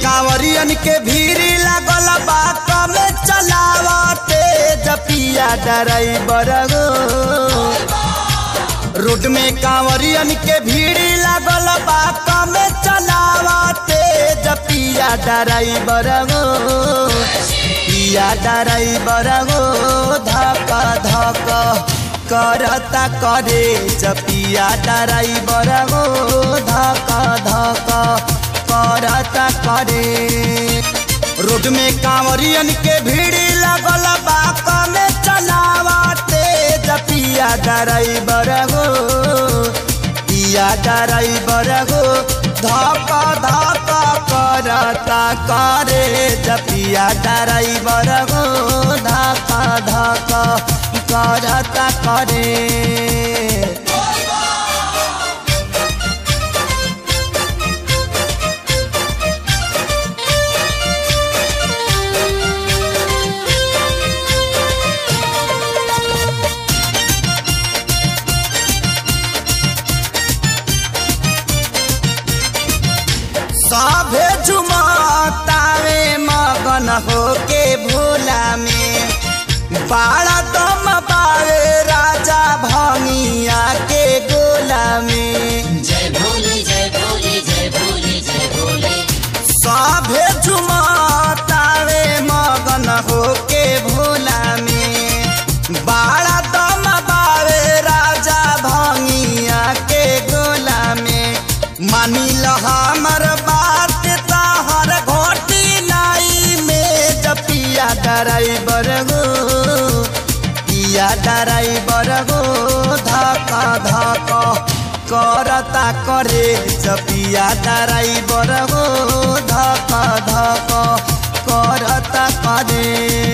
कांवरियन के भीड़ लागल बा कमे चलावते जपिया ड्राइवर गो रोड में कांवरियन के भीड़ लागल बा कमे चलावते जपिया ड्राइवर गो पिया ड्राइवर गो धक धक करता करे जपिया ड्राइवर गो धक धक करता करे रोड में कांवरियन के भीड़ लगल बा कमे चलावते जपिया ड्राइवर गो पिया ड्राइवर गो धक धक करता करे जपिया ड्राइवर गो धक धक करता करे सभे झुमतावे मगन होके भोला में बाड़ा दम पावे राजा भंगिया के गोला में जय भोले जय भोले जय भोले जय भोले सभे झुमतावे मगन होके भोला में बाड़ा दम पावे राजा भंगिया के गोला में मानी ल हमर बात ताहर घोटी नाई में जपिया ड्राइवर गो पिया ड्राइवर गो धका धक करता करे जपिया ड्राइवर गो धका धक करता करे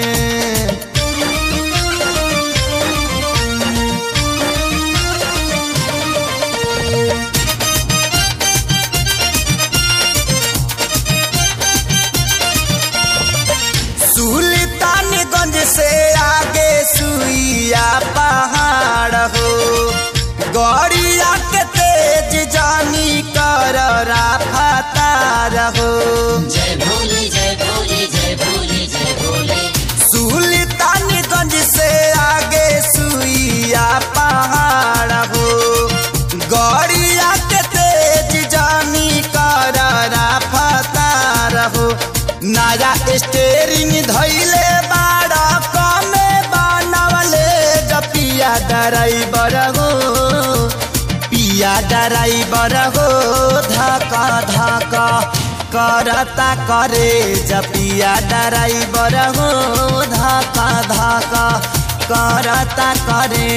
सुल्तानगंज से आगे सुइया पहाड़ हो गौरिया के तेज जानी कर राफतार हो जय भोले जय भोले जय भोले जय भोले सुल्तानगंज से आगे सुइया पहाड़ हो गौरिया के तेज जानी कर राफतार हो नया स्टेरिंग धैले बाड़ा कमे बनवले जपिया ड्राइवर हो पिया ड्राइवर हो धका धका करता करे जपिया ड्राइवर हो धका धका करता करे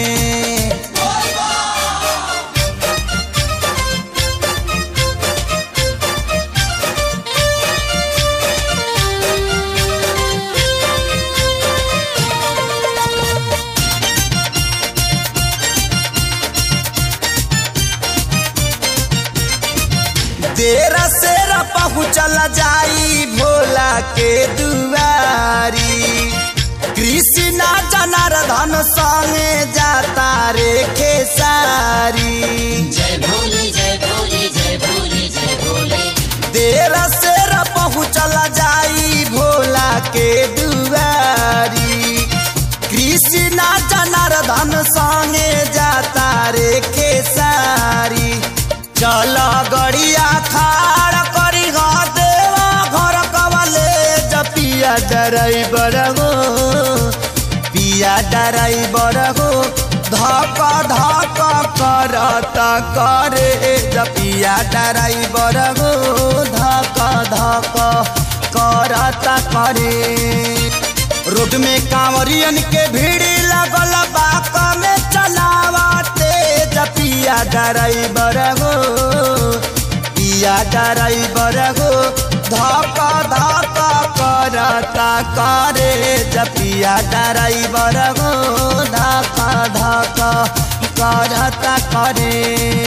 देर सेर पहुँचल जाई भोला के दुआरी कृष्णा जनार्दन संगे जाता रे खेसारी जय भोले जय भोले जय भोले जय भोले देर सेर पहुँचल जाई भोला के दुआरी कृष्णा जनार्दन संगे जाता रे खेसारी चल गड़िया खाड़ करी गा देवा घर कवले जपिया ड्राइवर हो पिया ड्राइवर हो धक धक करता करे जपिया ड्राइवर हो धक धक करता करे रोड में कांवरियन के भीड़ लगल बा कमे चलावते जपिया ड्राइवर हो पिया ड्राइवर हो धक धक करता करे जपिया ड्राइवर हो धक धक करता करे